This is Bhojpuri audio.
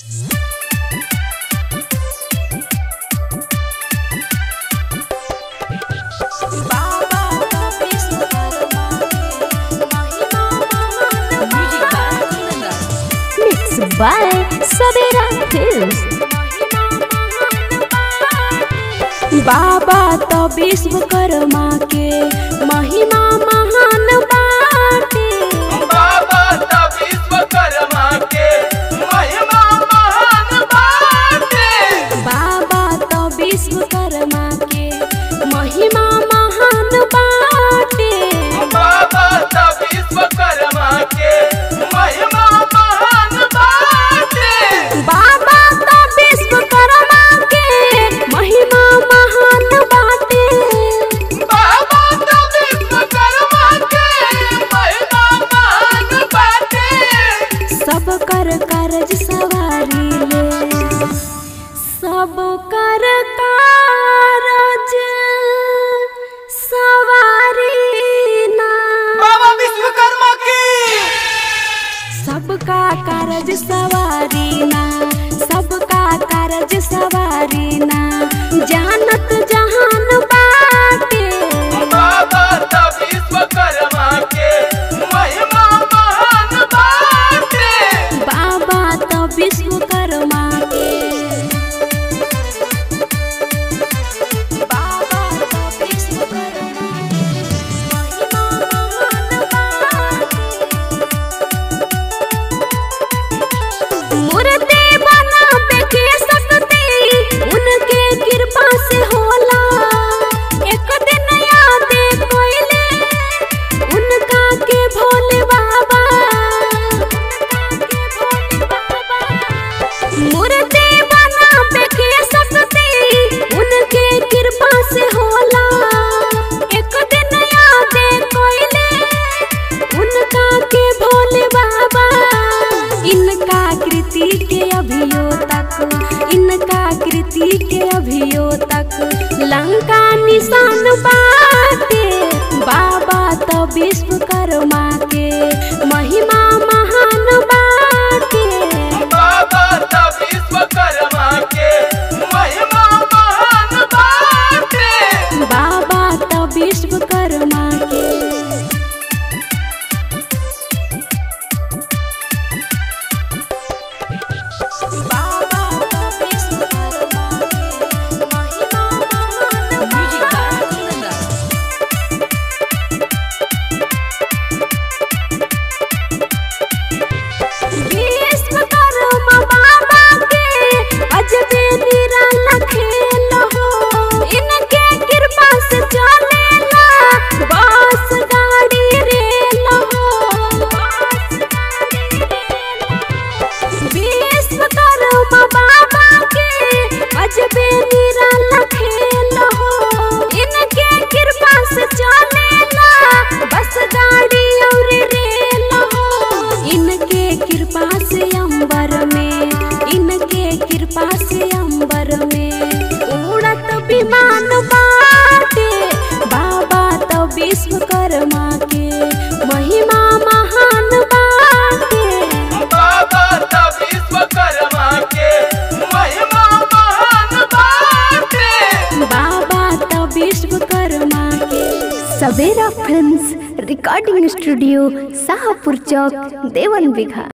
Mixed by Savera Films. बाबा तो विश्वकर्मा के महिमा महान बाटे बाबा त विश्वकर्मा के महिमा महान बाटे बाबा तो विश्वकर्मा के महिमा महान बाटे बाबा त विश्वकर्मा के महिमा महान बाटे बाबा तो विश्वकर्मा के महिमा महान बाटे बाबा त विश्वकर्मा के महिमा महान बाटे सब कर करज सवारी ले सब कर कारज सवारी ना बाबा विश्वकर्मा की सबका कारज सवारी ना सबका कारज सवारी ना जानत जहान बाटे बाबा त विश्वकर्मा के महिमा महान बाटे बाबा तो विश्वकर्मा के बाबा तो विश्वकर्मा के महिमा महान बाटे। मूर्ति बनावे के शक्ति उनके कृपा से होला एक दिन याद कोइले उनका के भोले बाबा मूर्ति बनावे के शक्ति उनके कृपा से होला एक दिन याद कोइले उनका के भोले बाबा इनका कृति के अभियो तक इनका कृति के अभियो तक लंका निशान बाटे बाबा तो विश्वकर्मा के महिमा महान बाटे बाबा त विश्वकर्मा के महिमा महान बाटे बाबा तो विश्वकर्मा के बाबा तो विश्वकर्मा के महिमा महान विश्वकर्मा बाबा के अजबे निराला खेल हो इनके कृपा से चलेला बस गाड़ी रेल हो विश्वकर्मा बाबा के अजबे निराला खेल हो इनके कृपा से चलेला बस गाड़ी और रेल हो इनके कृपा से अंबर में इनके कृपा से अंबर में उड़त विमान बाटे बाबा तो विश्वकर्मा के महिमा महान बाटे बाबा त विश्वकर्मा के महिमा महान बाटे बाबा तो विश्वकर्मा के Savera films recording studio Shahpur चौक देवन बिघा